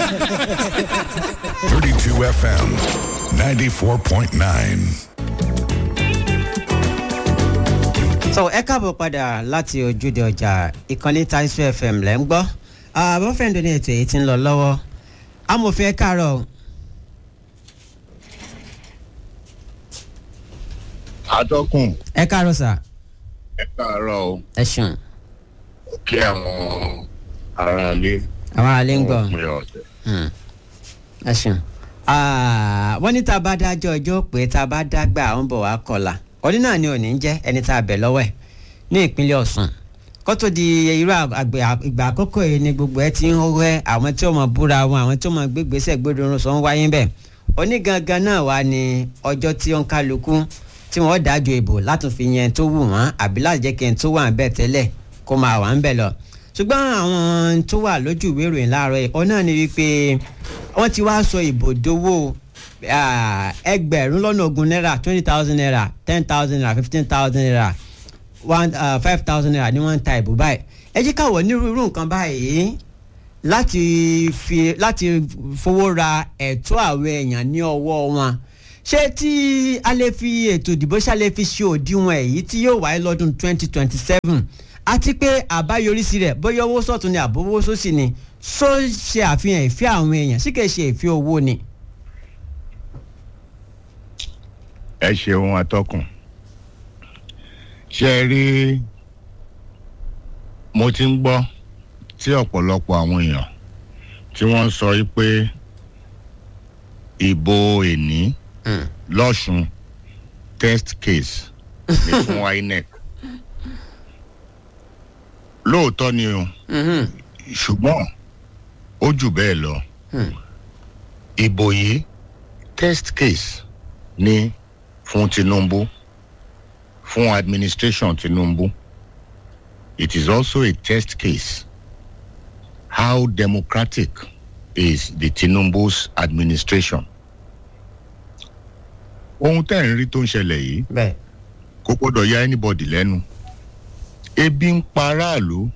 32 FM 94.9. so ẹ káàbọ̀ padà láti ojúde ọjà ìkànnì taisu fm lẹ́ ń gbọ́ àbọ̀fẹ́ǹdò ní ètò èyí tí ń lọ lọ́wọ́ amòfin ẹ káàárọ̀ atọ́kùn ẹ káàárọ̀ sà ẹ káàárọ̀ o ẹ ṣeun kí àwọn aráalé àwọn àlẹ́ ń gbọ́ òpin ọ̀sẹ̀. Hmm. ẹ ṣeun Ah, wọ́n ní tá a bá dájọ́ ọjọ́ pé tá a bá dágbà àwọn bọ̀ wá kọlà ọdún náà ni òní ń jẹ́ ẹni tá a bẹ̀ lọ́wọ́ ẹ̀ ní ìpínlẹ̀ ọ̀sùn kó tó di irú àgbẹ̀ ìgbà àkókò yìí ni gbogbo ẹ ti ń hórẹ́ àwọn tí ó mọ̀ búra wọn àwọn tí ó mọ̀ gbégbèsè gbódòrò sọ ń wáyé bẹ́ẹ̀ òní gangan náà wà ní ọjọ́ tí ó ń kálukú tí wọ́n dájọ́ ìbò láti fi yẹn tó wù wọ́n àbí láti jẹ́ kí n tó wà ń bẹ̀ tẹ́lẹ̀ kó máa wà ń bẹ̀ lọ ṣùgbọ́n àwọn tó wà lójú ìwé ìròyìn láàárọ̀ yìí ọ̀nà ni wípé wọ́n ti wá sọ ìbò dowó ah, ẹgbẹ̀rún lọ́nà ogún náírà twenty thousand naira ten thousand naira fifteen thousand naira one five thousand naira ni wọ́n ń ta ìbò báyìí ẹ jẹ́ káwọ̀ nírú irú nǹkan báyìí láti fi láti fowó ra ẹ̀tọ́ àwọn èèyàn ní ọwọ́ wọn ṣé tí a lè fi ètò ìdìbò ṣá lè fi ṣe òdiwọ̀n èyí tí yóò wáyé lọ́dún twenty twenty seven àti pé àbáyọrísí rẹ̀ bóyá owó sọ̀tún ni àbówó sósì ni só ṣe àfihàn ìfẹ́ àwọn èèyàn sí kìí ṣe ìfẹ́ owó ni. ẹ ṣeun atọ́kùn ṣe rí mo ti ń gbọ́ tí ọ̀pọ̀lọpọ̀ àwọn èèyàn tí wọ́n ń sọ yí pé ìbò èní lọ́sùn test case ní fún inec lóòótọ́ ni o ṣùgbọ́n ó jù bẹ́ẹ̀ lọ ìbò yìí test case ní fún tinubu fún administration tinubu it is also a test case how democratic is the tinubu's administration ohun tẹ́ ẹ̀ ń rí tó ń ṣẹlẹ̀ yìí bẹ́ẹ̀ kò gbọ́dọ̀ ya anybody lẹ́nu ebi ń pa aráàlú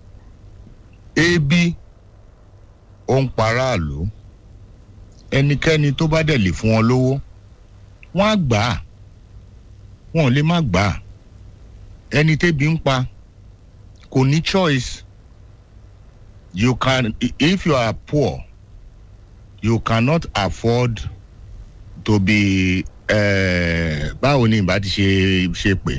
ebi ó ń pa aráàlú ẹnikẹ́ni tó bá dẹ̀ lè fún wọn lówó wọ́n á gbà á wọn ò lè má gbà á ẹni tébi ń pa kò ní choice you can if you are poor you cannot afford to be uh, báwo ni ìbá ti ṣe ṣe pé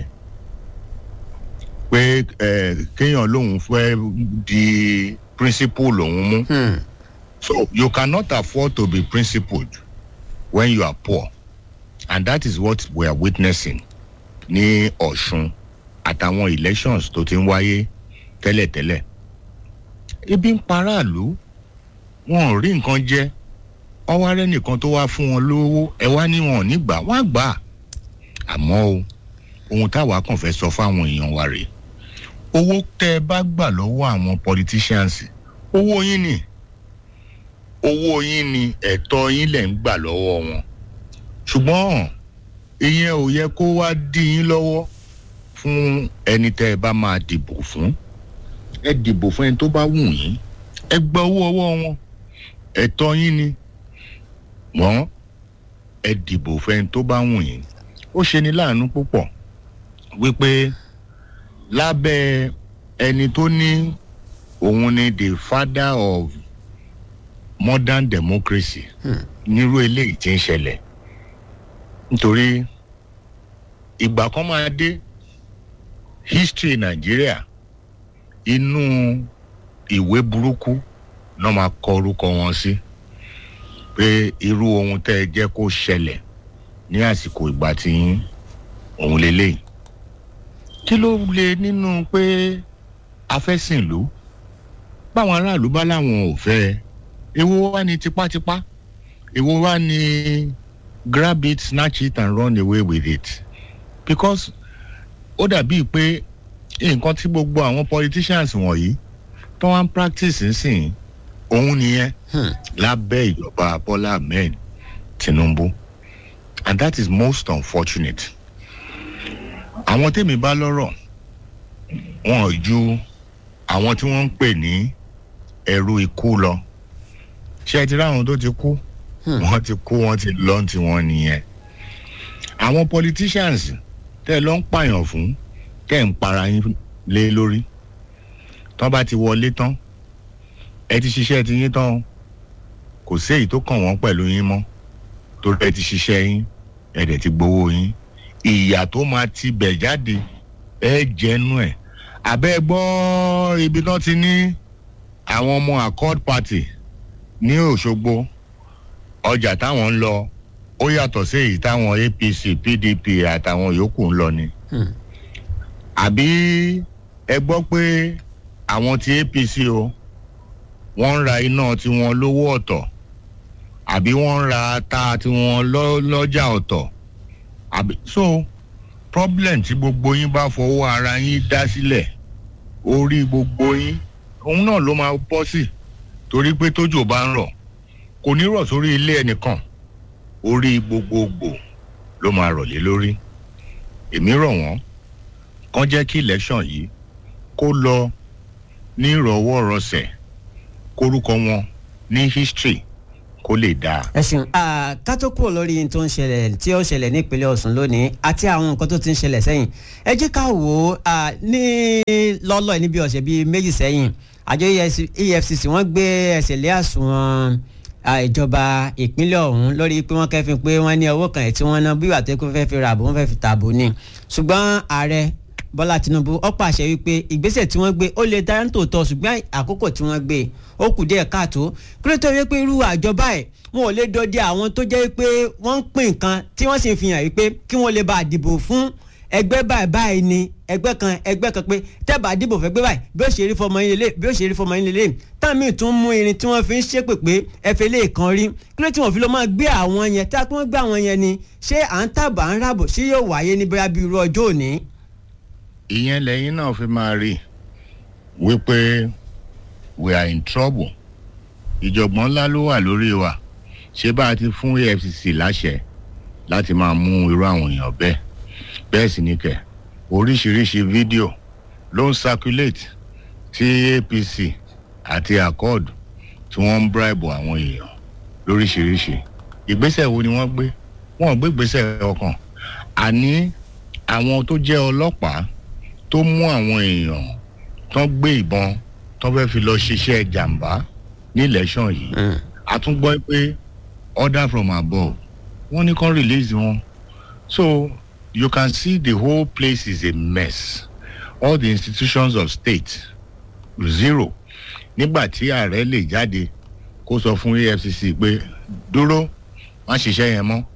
pé eh, kéèyàn lòun fẹ́ di principal lòun mú. Hmm. So you cannot afford to be principled when you are poor. And that is what we are witnessing ní Ọ̀ṣun àtàwọn elections tó ti ń wáyé tẹ́lẹ̀tẹ́lẹ̀. Ebi ń paráàlú, wọn ò rí nǹkan jẹ, ọwọ́ arẹ́ nìkan tó wá fún wọn lówó, ẹ wá ní wọn ò ní gbà, wọ́n á gbà. Àmọ́ o, ohun táwa kàn fẹ́ sọ fáwọn èèyàn wa rèé. Owó tẹ́ ẹ bá gbà lọ́wọ́ àwọn politicians, owó yín ni owó yín ni ẹ̀tọ́ yín lẹ̀ ń gbà lọ́wọ́ wọn ṣùgbọ́n ìyẹn ò yẹ kó wá dí yín lọ́wọ́ fún ẹni tẹ́ ẹ bá máa dìbò fún ẹ dìbò fún ẹni tó bá wù yín ẹ gba owó ọwọ́ wọn ẹ̀tọ́ yín ni wọ́n ẹ dìbò fún ẹni tó bá wù yín ó ṣe ni láàánú púpọ̀ wípé lábẹ́ ẹni tó ní òun ni the father of modern democracy nírú eléyìí tí ń ṣẹlẹ̀ nítorí ìgbà kan máa dé history nàìjíríà inú ìwé burúkú náà máa kọ orúkọ wọn sí pé irú ohun tẹ́ ẹ jẹ́ kó ṣẹlẹ̀ ní àsìkò ìgbà tí yín òun lélẹ́yìí kí ló le nínú pé afẹ́sìnlú báwọn aráàlú bá láwọn ò fẹ́ ẹ èwo wá ní tipátipá èwo wá ní grab it snatch it and run away with it because ó dàbíi pé nǹkan tí gbogbo àwọn politicians wọ̀nyí tó wá ń practice nsìn òun nìyẹn Hmm. lábẹ́ ìjọba bọ́lá ahmed tinubu and that is most unfortunate àwọn tèmi bá lọ́rọ̀ wọn ò ju àwọn tí wọ́n ń pè ní ẹ̀rú ikú lọ ṣé ẹ ti ráwọn tó ti kú wọ́n ti kú wọ́n ti lọ́n ti wọ́n nìyẹn àwọn politicians tẹ́ ẹ lọ ń pààyàn fún tẹ́ ẹ ń para yín lé lórí tán bá ti wọlé tán ẹ ti ṣiṣẹ́ ti yín tán kò sí èyí tó kàn wọ́n pẹ̀lú yín mọ́ torí ẹ ti ṣiṣẹ́ yín ẹ dẹ̀ ti gbowó yín ìyà tó máa ti bẹ̀ jáde ẹ jẹ́nu ẹ̀ àbẹ́ gbọ́ ibi tán ti ní àwọn ọmọ accord party ní òṣogbo ọjà táwọn ń lọ ó yàtọ̀ sí èyí táwọn apc pdp àtàwọn yòókù ń lọ ni àbí ẹ gbọ́ pé àwọn ti apc o wọ́n ń ra iná tiwọn lówó ọ̀tọ̀ àbí wọ́n ń ra ata tiwọn lọ́jà ọ̀tọ̀ àbí so problem tí gbogbo yín bá fọwọ́ ara yín dá sílẹ̀ orí gbogbo yín òun náà ló máa bọ́ sí torí pé tójò bá ń rọ̀ kò ní rọ̀ sórí ilé ẹnìkan orí gbogbogbò ló máa rọ̀ lé lórí èmi rọ̀ wọ́n kán jẹ́ kí election yìí kó lọ ní ìrọ̀wọ́rọsẹ̀ kórúkọ wọn ní history kó lè dáa. ẹ ṣeun ká tó kúrò lórí ohun tó ń ṣẹlẹ̀ tí ó ṣẹlẹ̀ nípínlẹ̀ ọ̀sùn lónìí àti àwọn nǹkan tó ti ń ṣẹlẹ̀ sẹ́yìn ẹ jẹ́ ká wò ó ní lọ́lọ́ níbi ọ̀sẹ̀ bíi méjì sẹ́yìn àjọ efcc wọ́n gbé ẹsẹ̀ lé àsùnwọ̀n ìjọba ìpínlẹ̀ ọ̀hún lórí pé wọ́n kẹ́fìn pé wọ́n ní owó kan ẹ̀ tí wọ́n ná bí wàá tẹ́kọ̀ fẹ́ fi ra àbò wọ́n fẹ́ fi tààbò ni ṣùgbọ́n ààrẹ bọ́lá tinubu ó pàṣẹ wípé ìgbésẹ̀ tí wọ́n gbé ó lè dára ní tòótọ́ ṣùgbọ́n àkókò tí wọ́n gbé ó kù díẹ̀ káàtó kí ló tó yẹ pé irú àjọba ẹ̀ wọn ò lè dọdẹ àwọn tó jẹ́ pé wọ́n ń pín nǹkan tí wọ́n sì fi hàn wípé kí wọ́n lè bá a dìbò fún ẹgbẹ́ báyìí báyìí ni ẹgbẹ́ kan ẹgbẹ́ kan pé tẹ́bà dìbò fẹ́ gbé báyìí bí ó ṣe rí fọmọ yín lélẹ̀ bí ó ṣe rí fọmọ yín lélẹ̀ táàmì tún mú irin tí wọ́n fi ń ṣépè pé ẹfẹ́ lè kan rí kí ló tí wọ́n fi lọ máa gbé àwọn yẹn tá a pé wọ́n gbé àwọn yẹn ni ṣé à ń tàbà ń ràbò ṣé yóò wáyé ní bóyá bí irú ọjọ́ òní. ìyẹn lẹ́yìn náà fi máa rí wípé we are in trouble ìjọ̀gbọ́n ńlá ló wà lórí wa ṣé bá a ti fún efcc láṣẹ láti máa mú irú àwọn èèyàn bẹ́ẹ̀ bẹ́ẹ̀ sì ni kẹ̀ oríṣiríṣi fídíò ló ń circulate tí apc àti accord tí wọ́n ń bribe àwọn èèyàn lóríṣiríṣi ìgbésẹ̀ wo ni wọ́n gbé wọ́n gbé ìgbésẹ̀ ọkàn àní àwọn tó jẹ́ ọlọ́pàá tó mú àwọn èèyàn tán gbé ìbọn tán fẹ́ fi lọ ṣiṣẹ́ jàǹbá ní election yìí a tún gbọ́ pé order from above wọ́n ní kán release wọn so you can see the whole place is a mess all the institutions of state zero nígbà tí ààrẹ lè jáde kó sọ fún efcc pé dúró má ṣiṣẹ́ yẹn mọ́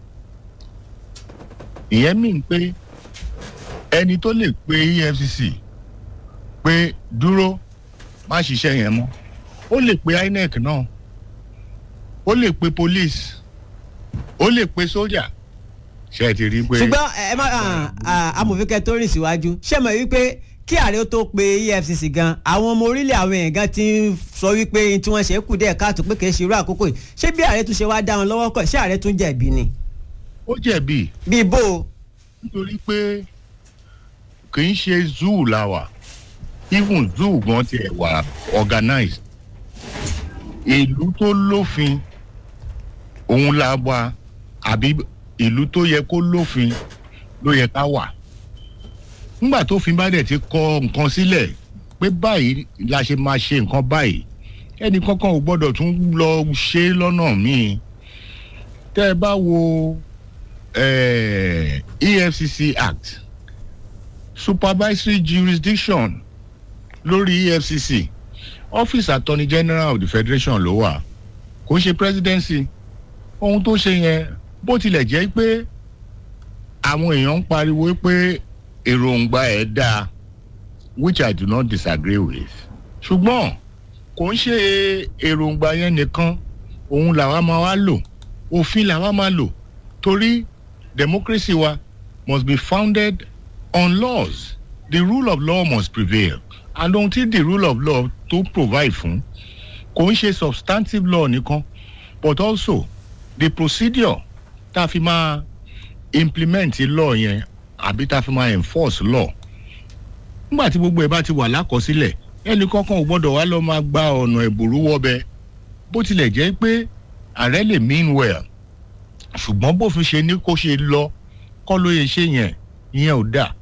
ìyẹn mìíràn pé ẹni tó lè pe efcc pé dúró má ṣiṣẹ́ yẹn mọ́ ó lè pe inec náà ó lè pe police ó lè pe sójà ṣe ti rí pé. ṣùgbọ́n ẹ má amòfinkẹ́ tó rìn síwájú ṣé mọ̀ wípé kí ààrẹ ó tó pe efcc gan àwọn ọmọ orílẹ̀ àwọn èèyàn gan ti ń sọ wípé tí wọ́n ṣe kù díẹ̀ káàtó pé kì í ṣe irú àkókò yìí ṣé bí ààrẹ tún ṣe wá dá wọn lọ́wọ́ kọ̀ ṣé ààrẹ tún jẹ̀bi ni. ó jẹ̀bi. bíi bó o. nítorí pé kì í ṣe zoo la wà even zoo gan tiẹ̀ wà organized ìlú tó lófin òun la wà àbí ìlú tó yẹ kó lófin ló yẹ ká wà nígbà tó fi bá dẹ̀ ti kọ nǹkan sílẹ̀ pé báyìí la ṣe máa ṣe nǹkan báyìí ẹnì kankan ò gbọ́dọ̀ tún lọ ṣe lọ́nà míì tẹ́ ẹ bá wo eh, efcc act supervisory jurisdiction lórí efcc office attorney general of the federation ló wà kò ṣe presidency ohun tó ṣe yẹn bó tilẹ̀ jẹ́ pé àwọn èèyàn ń pariwo pé èròǹgbà ẹ̀ dáa which i do not disagree with ṣùgbọ́n kò ń ṣe èròǹgbà yẹn nìkan òun làwa máa wá lò òfin làwa máa lò torí democracy wa must be founded on laws the rule of law must prevail and ohun tí the rule of law tó provide fún kò ń ṣe substantive law nìkan but also the procedure tá a fi máa implement law yẹn àbí tá a fi máa enforce law nígbà tí gbogbo ẹ bá ti wà lákọsílẹ̀ ẹnì kankan ò gbọ́dọ̀ wá lọ máa gba ọ̀nà ìbòrú wọ́bẹ bó tilẹ̀ jẹ́ pé ààrẹ lè mean well ṣùgbọ́n bófin ṣe ní kó ṣe lọ kọ́ ló yẹ ṣe yẹn ìyẹn ò dáa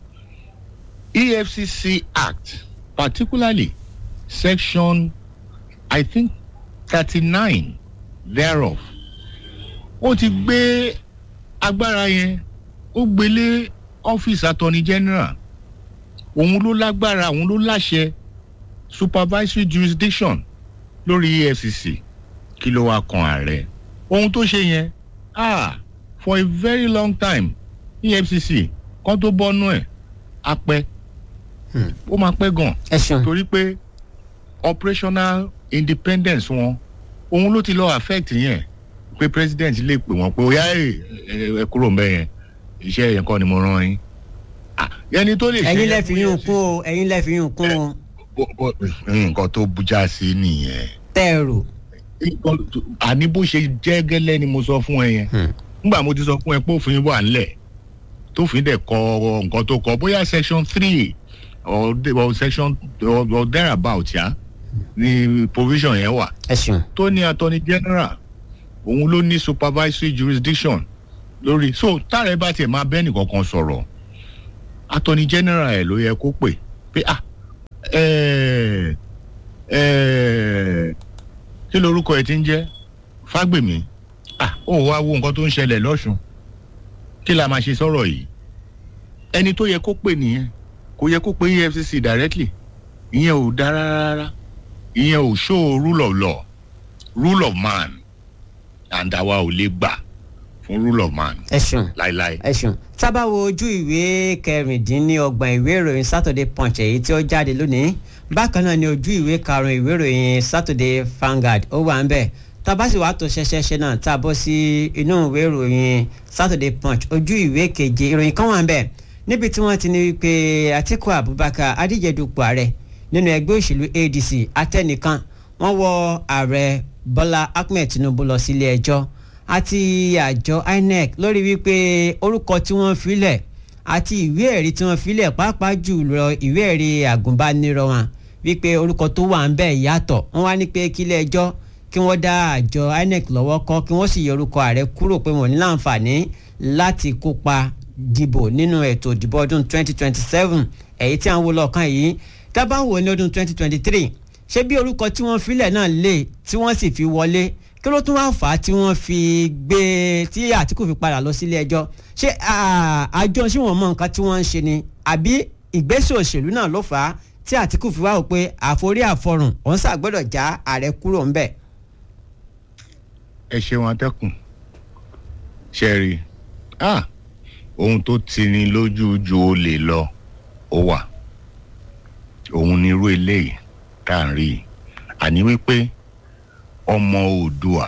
efcc act particularly section i think thirty-nine thereof ó ti gbé agbára yẹn ó gbélé ọ́fíìsì attorney general òun ló lágbára òun ló láṣẹ supervisory jurisdiction lórí efcc kí ló wá kan ààrẹ ohun tó ṣe yẹn ah for a very long time efcc kan tó bọ́nú ẹ̀ á pẹ́ ó máa pẹ́ gan ẹ ṣeun torí pé operational independence wọn òun ló ti lọ affect yẹn pé president lè pè wọ́n pé oya ẹ ẹ kúrò ń bẹ yẹn iṣẹ́ yẹn kọ́ ni mo rán yín Ah, ẹni tó lè ṣe ẹ̀yin yẹn lẹ fi fún yún EFCC kún o ẹ̀yin lẹ fi yún kún o bó- bó- nǹkan tó bújá sí nìyẹn tẹ́ ẹ rò nǹkan tó- àní bó ṣe jẹ́ gẹ́lẹ́ ni mo sọ fún ẹ yẹn Hmm. nígbà mo ti sọ fún ẹ pé òfin wà ńlẹ̀ tófin dẹ̀ kọ nǹkan tó kọ bóyá section three or, the- or section or, or thereabout ya ni provision yẹn wà ẹ ṣeun tó ní attorney general òun ló ní supervisory jurisdiction lórí so táàrẹ bá tiẹ̀ máa bẹ́ẹ̀ nìkankan sọ̀rọ̀ attorney general ẹ̀ ló yẹ kó pè pé ah ẹ̀ẹ́ ẹ̀ẹ́ kí lorúkọ ẹ̀ ti ń jẹ́ fágbèmí ah ó wá wo nǹkan tó ń ṣẹlẹ̀ lọ́sùn kí la máa ṣe sọ̀rọ̀ yìí ẹni tó yẹ kó pè nìyẹn kò yẹ kó pe efcc directly ìyẹn ò dára rárá ìyẹn ò show rule of law rule of man and àwa ò lè gbà fún rule of man ẹ ṣeun láíláí. ẹ ṣeun tábà wo ojú ìwé kẹrìndínlọ́gbọ̀n ìwé ìròyìn saturday punch èyí tí ó jáde lónìí bákan náà ni ojú ìwé karùn-ún ìwé ìròyìn saturday vanguard ó wà ń bẹ̀ tábà sì wàá tó ṣẹṣẹṣẹ náà tá a bọ́ sí inú ìwé ìròyìn saturday punch ojú ìwé keje ìròyìn kan wà ń bẹ̀ níbi tí wọ́n ti ní wípé atiku abubakar adíjedupò ààrẹ nínú ẹgbẹ́ òṣèlú adc atẹnìkan wọ́n wọ ààrẹ bọ́lá ahmed tinubu lọ sílé ẹjọ́ àti àjọ inec lórí wípé orúkọ tí wọ́n filẹ̀ àti ìwé ẹ̀rí tí wọ́n filẹ̀ pàápàá jùlọ ìwé ẹ̀rí àgùnbánirọ̀ wọn wípé orúkọ tó wà ń bẹ̀ yàtọ̀ wọ́n wá ní pé kílé ẹjọ́ kí wọ́n dá àjọ inec lọ́wọ́ kọ́ kí wọ́n sì yọ orúkọ ààrẹ kúrò pé wọ́n ní láǹfààní láti kópa dìbò nínú ètò ìdìbò ọdún 2027 èyí tí à ń wo lọ́ọ̀kan yìí tábà ń wò ní ọdún 2023 ṣé bí orúkọ tí wọ́n filẹ̀ náà lè tí wọ́n sì fi wọlé kí ló tún wá fà á tí wọ́n fi gbé tí àtìkù fi padà lọ sílé ẹjọ́ ṣé à, àjọ ṣé wọ́n mọ nǹkan tí wọ́n ń ṣe ni àbí ìgbésẹ̀ òṣèlú náà ló fà á tí àtìkù fi wá wò pé àforí àfọrùn òun ṣàgbọ́dọ̀ já ààrẹ kúrò ńbẹ̀. ẹ ṣeun atẹ́kùn ṣe rí ah ohun tó tini lójú ju olè lọ ó wà òun ni irú eléyìí tá à ń rí i àní wípé ọmọ oòdùà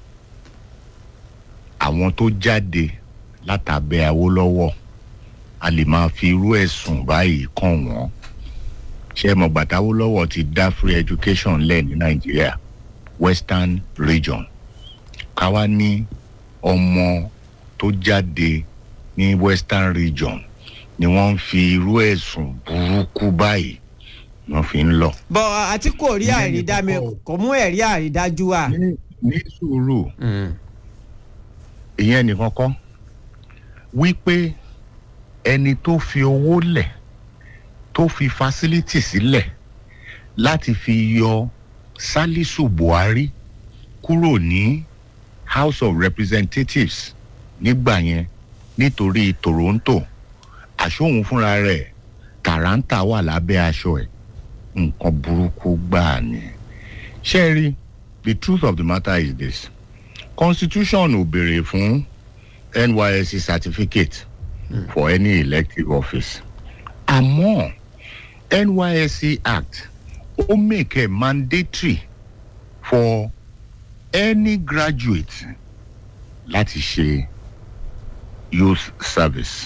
àwọn tó jáde látàbẹ awólọ́wọ̀ a lè máa fi irú ẹ̀sùn báyìí kàn wọ́n ṣé mọ̀ gbàtà awólọ́wọ̀ ti dá free education lẹ̀ ní nàìjíríà western region káwa ní ọmọ tó jáde ní western region ni wọ́n ń fi irú ẹ̀sùn burúkú báyìí wọ́n fi ń lọ. bọ́ àtìkù ò rí Ìyẹn àrídámi nìkan kọ́. kò mú ẹ̀rí àrídájú wá. ní ní sùúrù ìyẹn nìkan kọ́ wípé ẹni tó fi owó lẹ̀ tó fi facility sílẹ̀ láti fi yọ salisu buhari kúrò ní house of representatives nígbà yẹn nítorí toronto àṣòhun fúnra rẹ̀ tàrántà wà lábẹ́ aṣọ ẹ̀ nǹkan burúkú gbáà ni ṣé ẹ rí the truth of the matter is this constitution ò béèrè fún nysc certificate mm. for any elective office àmọ́ nysc act ó make it mandatory for any graduate láti ṣe youth service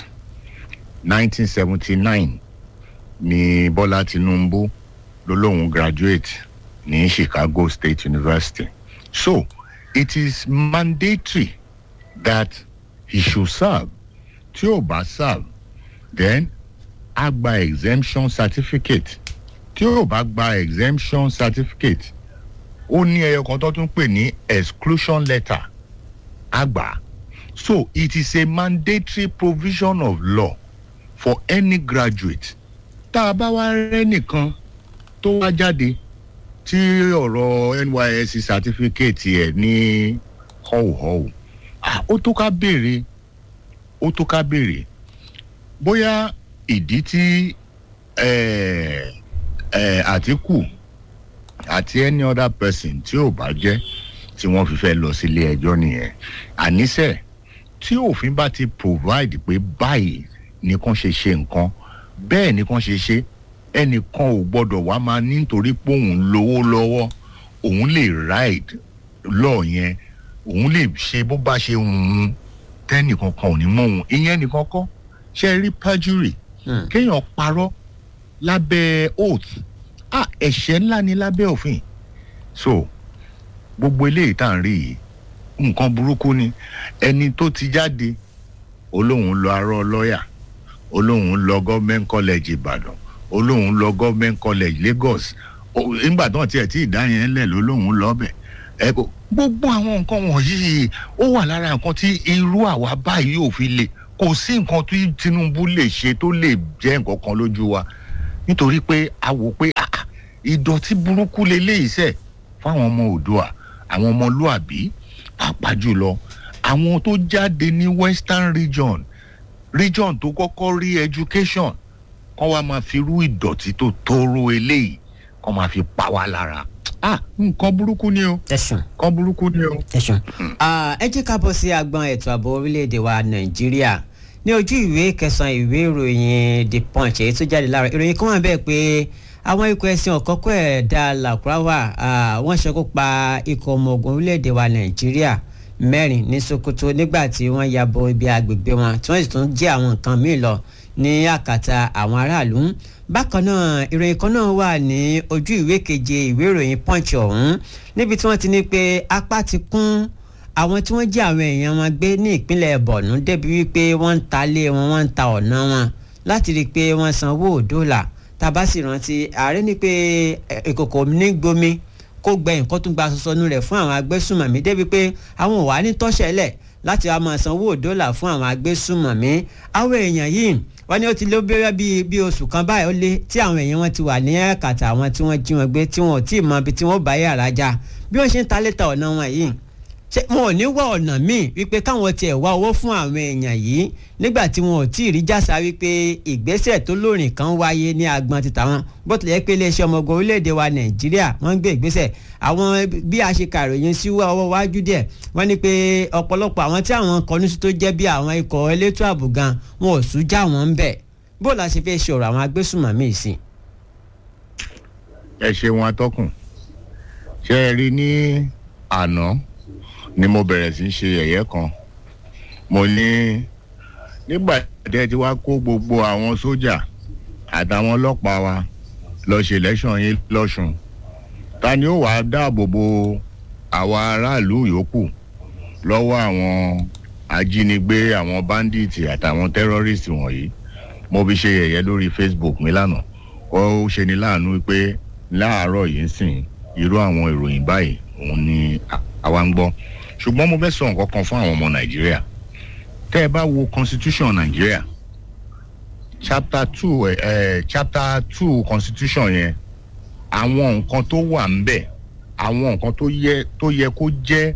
1979 ni bọ́lá tinubu ló lóun graduate ní chicago state university so it is mandatory that he should serve tí ò bá serve then a gba exemption certificate tí ò bá gba exemption certificate ó ní ẹyọ kan tó tún pè ní exclusion letter àgbà so it is a mandatory provision of law for any graduate tá a bá wá rẹ́ nìkan tó wá jáde tí ọ̀rọ̀ nysc certificate ẹ̀ ní họ́wùhọ́wù ah, ó tó ká béèrè ó tó ká béèrè bóyá ìdí tí eh, eh, àtìkù àti any other person tí ò bá jẹ́ tí wọ́n fi fẹ́ lọ sílé ẹjọ́ nìyẹn àníṣe tí òfin bá ti provide pé báyìí nìkan ṣe ṣe nǹkan bẹ́ẹ̀ nìkan ṣe ṣe ẹnìkan ò gbọ́dọ̀ wá máa ní nítorí pé òun lówó lọ́wọ́ òun lè ride lọ yẹn òun lè ṣe bó bá ṣe wù ú tẹ́nìkan kan ò ní mọ òun ìyẹn nìkan kọ́ ṣe rí perjury Hmm. kéèyàn parọ́ lábẹ́ oath ah ẹ̀ṣẹ̀ ńlá ni lábẹ́ òfin so gbogbo eléyìí tá à ń rí yìí nǹkan burúkú ni ẹni tó ti jáde olóhùn lọ arọ lọ́yà olóhùn lọ government college ìbàdàn olóhùn lọ government college lagos O- nígbà tó tiẹ̀ tí ìdá yẹn lẹ̀ lólóhùn lọ́bẹ̀ ẹ kò gbogbo àwọn nǹkan wọ̀nyí ó wà lára nǹkan tí irú àwa báyìí ò fi le kò sí nǹkan tí tinubu lè ṣe tó lè jẹ́ nǹkan kan lójú wa nítorí pé a wò pé ah, ah, ìdọ̀tí burúkú leléyìí sẹ̀ fáwọn ọmọ òdua àwọn ọmọlúàbí pàápàá jùlọ àwọn tó jáde ní western region region tó kọ́kọ́ rí education kọ́ wa máa fi rú ìdọ̀tí tó tóró eléyìí kọ́ máa fi pa wá lára ah nǹkan burúkú ni o tẹ̀sán nǹkan burúkú ni o. tẹ̀sán. ẹ jẹ́ ká bọ́ sí agbọn ètò ààbò orílẹ̀-èdè wa nàìjíríà ní ojú ìwé kẹsàn-án ìwé ìròyìn the punch èyí tó jáde lára ìròyìn kan wà bẹ́ẹ̀ pé àwọn ikọ̀ ẹ̀sìn ọ̀kọ́kọ́ ẹ̀dá làkúráwà wọ́n ṣekú pa ikọ̀ ọmọ ogun orílẹ̀-èdè wa nàìjíríà mẹ́rin ní sokoto nígbà tí wọ́n ya bo ibi agbègbè wọn tí wọ́n sì tún jí àwọn nǹkan míì lọ ní àkàtà àwọn aráàlú bákan náà ìròyìn kan náà wà ní ojú ìwé keje ìwé ìròyìn punch ọ̀hún níbi tí wọ́n ti ní pé apá ti kún àwọn tí wọ́n jí àwọn èèyàn wọn gbé ní ìpínlẹ̀ borno débi wípé wọ́n ń ta ilé wọn wọ́n ń ta ọ̀nà wọn láti rí i pé wọ́n sanwó òdòlà tàbá sì rántí ààrẹ ní pé ìkòkò ní gbomi kó gbẹ nǹkan tó gba sọsọnù rẹ̀ fún àwọn agbésùmọ̀mí débi pé àwọn ò wá ní tọ́ṣẹ̀lẹ̀ láti wá máa sanwó òdòlà fún àwọn agbésùmọ̀mí àwọn èèyàn yìí wọ́n ní ó ti lé bẹ́rẹ́ bíi bíi oṣù kan báyìí ó lé tí àwọn èèyàn wọn ti wà ní ẹ̀kàtà àwọn tí wọ́n jí wọn gbé tí wọn ò tí ì mọ ibi tí wọ́n bá yàrá já bí wọ́n ṣe ń ta létà ọ̀nà wọn yìí ṣé wọn ò ní wá ọ̀nà míì wípé káwọn tiẹ̀ wá owó fún àwọn èèyàn yìí nígbà tí wọn ò tí ì rí jásá wípé ìgbésẹ̀ tó lóòrìn kan wáyé ní agbọn ti tàwọn bó tilẹ̀ pé iléeṣẹ́ ọmọ ogun orílẹ̀-èdè wa nàìjíríà wọ́n ń gbé ìgbésẹ̀ àwọn bí a ṣe kàròyìn sí ọwọ́ wájú díẹ̀ wọ́n ní pé ọ̀pọ̀lọpọ̀ àwọn tí àwọn kọnu sí tó jẹ́ bí àwọn ikọ̀ elétò ààbò gan wọn ò sún já wọn ń bẹ̀ bó la ṣe fẹ́ ṣe ọ̀rọ̀ àwọn agbésùnmọ̀mí sí. ẹ ṣeun atọ́kùn ṣe é rí ní àná ni mo bẹ̀rẹ̀ sí í ṣe ẹ̀yẹ́ kan mo ní nígbà tí ẹ ti wá kó gbogbo àwọn sójà àtàwọn ọlọ́pàá wa lọ ṣe lẹ́sàn yín lọ́sùn ta ni ó wàá dáàbò bo àwa aráàlú yòókù lọ́wọ́ àwọn ajínigbé àwọn báńdíìtì àtàwọn tẹ́rọ́rìstì wọ̀nyí mo fi ṣe ẹ̀yẹ́ lórí facebook mi lánàá ó ṣe ni láàánú pé láàárọ̀ yìí ń sìn irú àwọn ìròyìn báyìí òun ni àwa ń gbọ́ ṣùgbọ́n mo fẹ́ sọ nǹkan kan fún àwọn ọmọ nàìjíríà tẹ́ ẹ bá wo constitution nàìjíríà chapter two ẹ ẹ chapter two constitution yẹn àwọn nǹkan tó wà ń bẹ̀ àwọn nǹkan tó yẹ tó yẹ kó jẹ́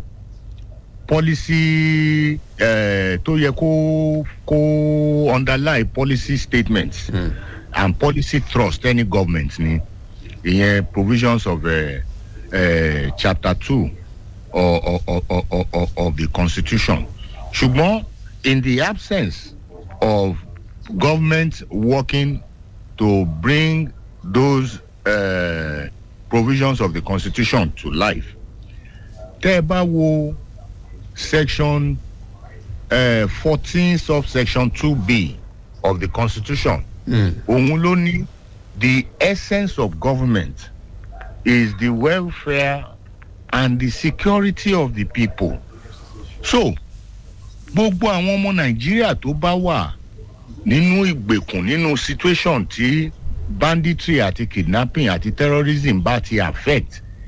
policy ẹ tó yẹ kó kó underlie policy statements mm. and policy trust any government ni ìyẹn provisions of uh, uh, chapter two of, of, of, of, of the constitution ṣùgbọ́n in the absence of government working to bring those uh, provisions of the constitution to life tẹ́ ẹ bá wo section fourteen uh, subsection two b of the constitution òun ló ní the essence of government is the welfare and the security of the people. so gbogbo àwọn ọmọ nàìjíríà tó bá wà nínú ìgbèkùn nínú situation tí banditry àti kidnapping àti terrorism bá ti affect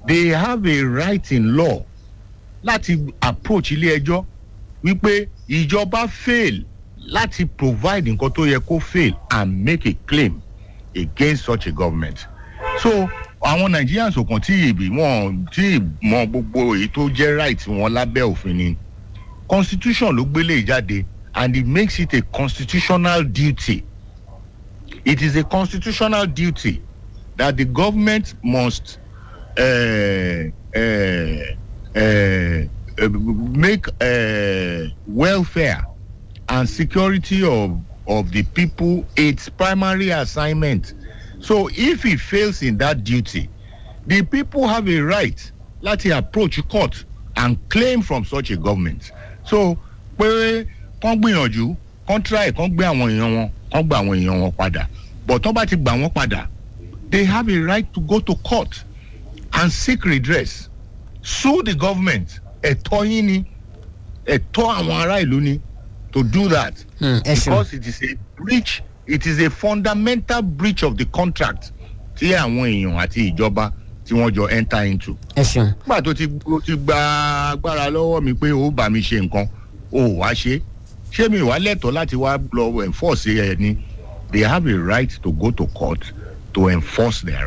they have a right in law láti approach ilé ẹjọ́ wípé ìjọba fail láti provide nǹkan tó yẹ kó fail and make a claim against such a government so àwọn nigerians ò kàn tí ìbí wọn tí mọ gbogbo èyí tó jẹ́ right wọn lábẹ́ òfin ni constitution ló gbélé jáde and it makes it a constitutional duty it is a constitutional duty that the government must uh, uh, uh, uh, make uh, welfare and security of of the people its primary assignment so if he fails in that duty the people have a right láti approach court and claim from such a government so pé kán gbìyànjú kán try kán gbé àwọn èèyàn wọn kán gba àwọn èèyàn wọn padà but tán bá ti gbà wọ́n padà they have a right to go to court and seek redress sue the government ẹ̀tọ́ yín ni ẹ̀tọ́ àwọn ará ìlú ni to do that Hmm, ẹ ṣeun. because it is a breach it is a fundamental breach of the contract tí àwọn èèyàn àti ìjọba tí wọ́n jọ enter into ẹ ṣeun. nígbà tó ti ó ti gba agbára lọ́wọ́ mi pé ó bá mi ṣe nǹkan ó wá ṣe ṣé mi wá lẹ́tọ̀ọ́ láti wá lọ enforce ẹ ni they have a right to go to court to enforce their